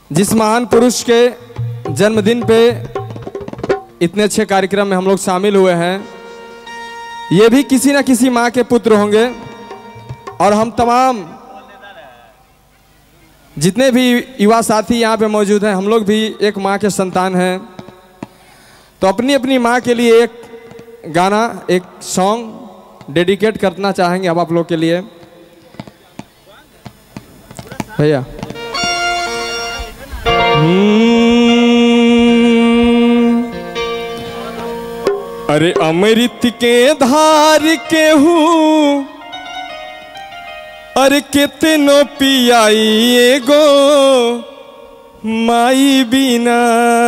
जिस महान पुरुष के जन्मदिन पे इतने अच्छे कार्यक्रम में हम लोग शामिल हुए हैं ये भी किसी न किसी माँ के पुत्र होंगे और हम तमाम जितने भी युवा साथी यहाँ पे मौजूद हैं हम लोग भी एक माँ के संतान हैं तो अपनी अपनी माँ के लिए एक गाना एक सॉन्ग डेडिकेट करना चाहेंगे हम आप लोग के लिए भैया हम्म, अरे अमृत के धार के हूँ अरे कितनो पियाई एगो माई बिना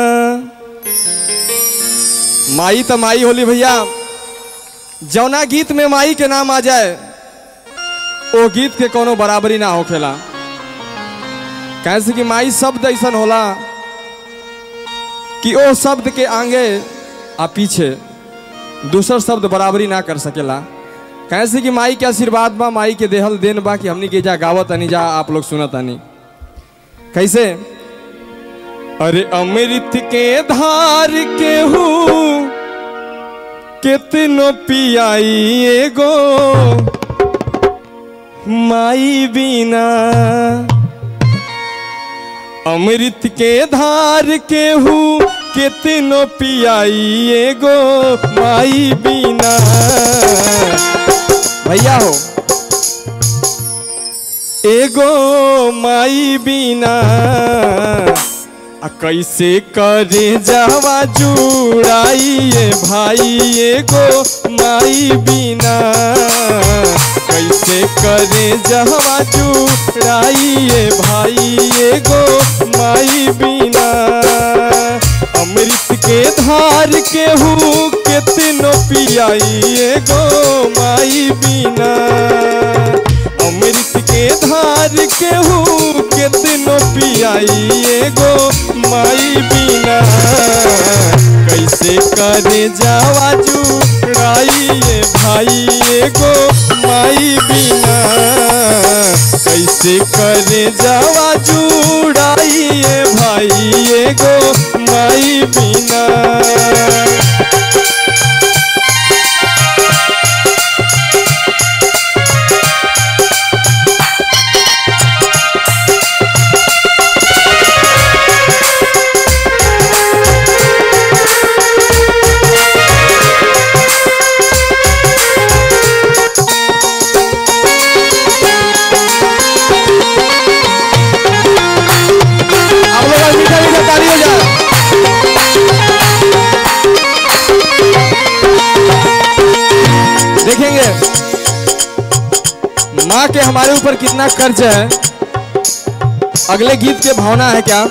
माई तो माई होली भैया जौना गीत में माई के नाम आ जाए वो गीत के कोनो बराबरी ना होखेला कैसे कि माई शब्द ऐसा होला कि ओ शब्द के आगे आ पीछे दूसर शब्द बराबरी ना कर सकेला कैसे कि माई के आशीर्वाद बा माई के देहल देन बा कि हमनी के जा गावत अनी जा आप लोग सुनत अनी कैसे अरे अमृत के धार के हूँ कितनो पियाई एगो माई बिना अमृत के धार के हूँ कितनो पियाई एगो माई बिना भैया हो एगो माई बिना आ कैसे करे जावा जुड़ाइए भाई एगो माई बिना कैसे करे जावा जुड़ाइए भाई एगो माई बिना अमृत के धार के हूँ कितनो पियाई एगो माई बिना अमृत के धार के हूँ कितनो पियाई एगो माई बिना कैसे करे जावा जुड़ाइए भाई एगो माई बिना कैसे करे जावा जुड़ाइए भाई एगो माई बिना आप लोग आज मीठा मीठा ताली हो जाए देखेंगे माँ के हमारे ऊपर कितना कर्ज है अगले गीत के भावना है क्या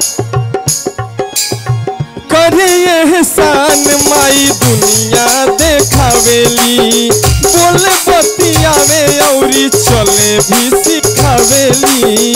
करे एहसान माई दुनिया देखावेली बोले बतियावे औरी चले भी सिखावेली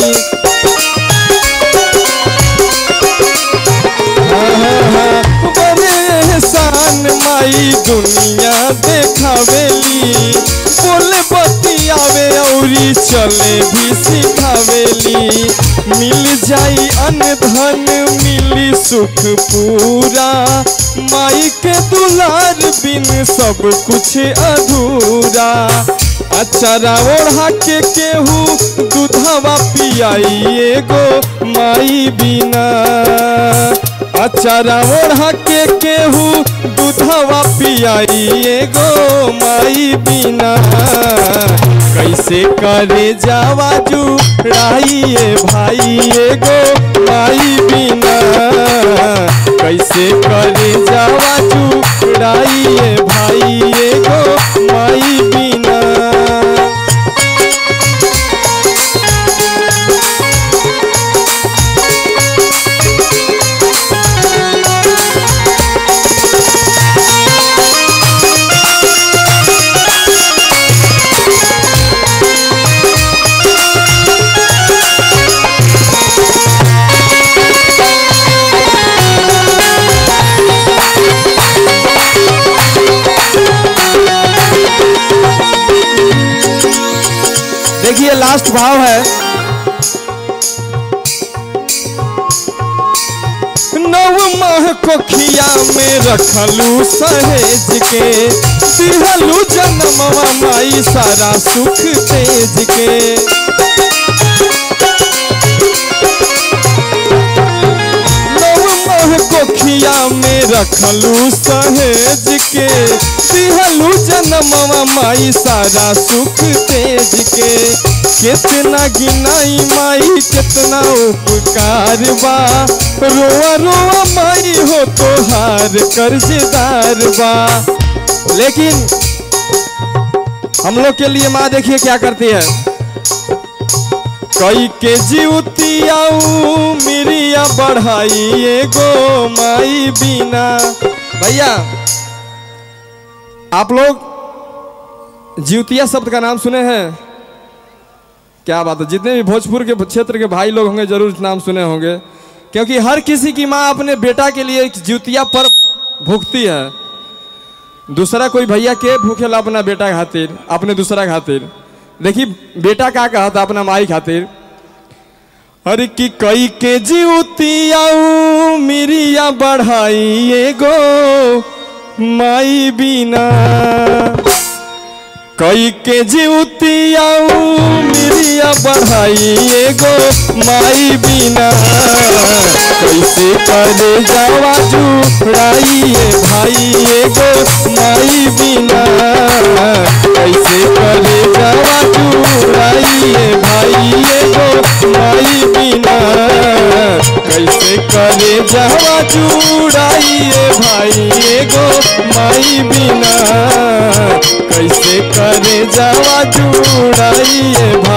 बड़े एहसान माई दुनिया देखावेली बोले बतियावे औरी चले भी सिखावेली मिल जाई अन्न धन मिली सुख पूरा माई के दुलार बिन सब कुछ अधूरा अचारा ओढ़ा के केहू दूधवा पियाई एगो माई बिना अचारा ओढ़ा के केहू दूधवा पियाई एगो माई बिना कैसे करे जावा जुड़ाइए भाई एगो माई बिना कैसे करे जावा जुड़ाइए भाई एगो माई बिना देखिए लास्ट भाव है कोखिया में रखलू सहेज के दिहलू जन्मवा माई सारा सुख तेज के नव मोह कोखिया में रखलू सहेज के दिहलू जन्मवा माई सारा सुख तेज के कितना गिनाई माई कितना उपकार बा रोआ रोआ माई हो तो हार कर्जदार बा लेकिन हम लोग के लिए माँ देखिए क्या करती है कई के जीवतियाऊ मिरिया बढ़ाई एगो माई बिना भैया आप लोग जीवतिया शब्द का नाम सुने हैं क्या बात है जितने भी भोजपुर के क्षेत्र के भाई लोग होंगे जरूर नाम सुने होंगे क्योंकि हर किसी की माँ अपने बेटा के लिए एक जीवतिया पर भुगती है दूसरा कोई भैया के भूखेला अपना बेटा खातिर अपने दूसरा खातिर देखी बेटा का कहा था अपना माई खातिर अरे कि कई के जीवतियाऊ मिरिया बढ़ाई एगो माई बिना कई के जीवतियाऊ मिरिया बढ़ाई एगो माई बिना कैसे करे जावा जुड़ाइए भाई एगो माई बिना कैसे करे जावा जुड़ाइए भाई एगो माई बिना कैसे करे जावा जुड़ाइए भाई एगो माई बिना कैसे करे जावा जुड़ाइए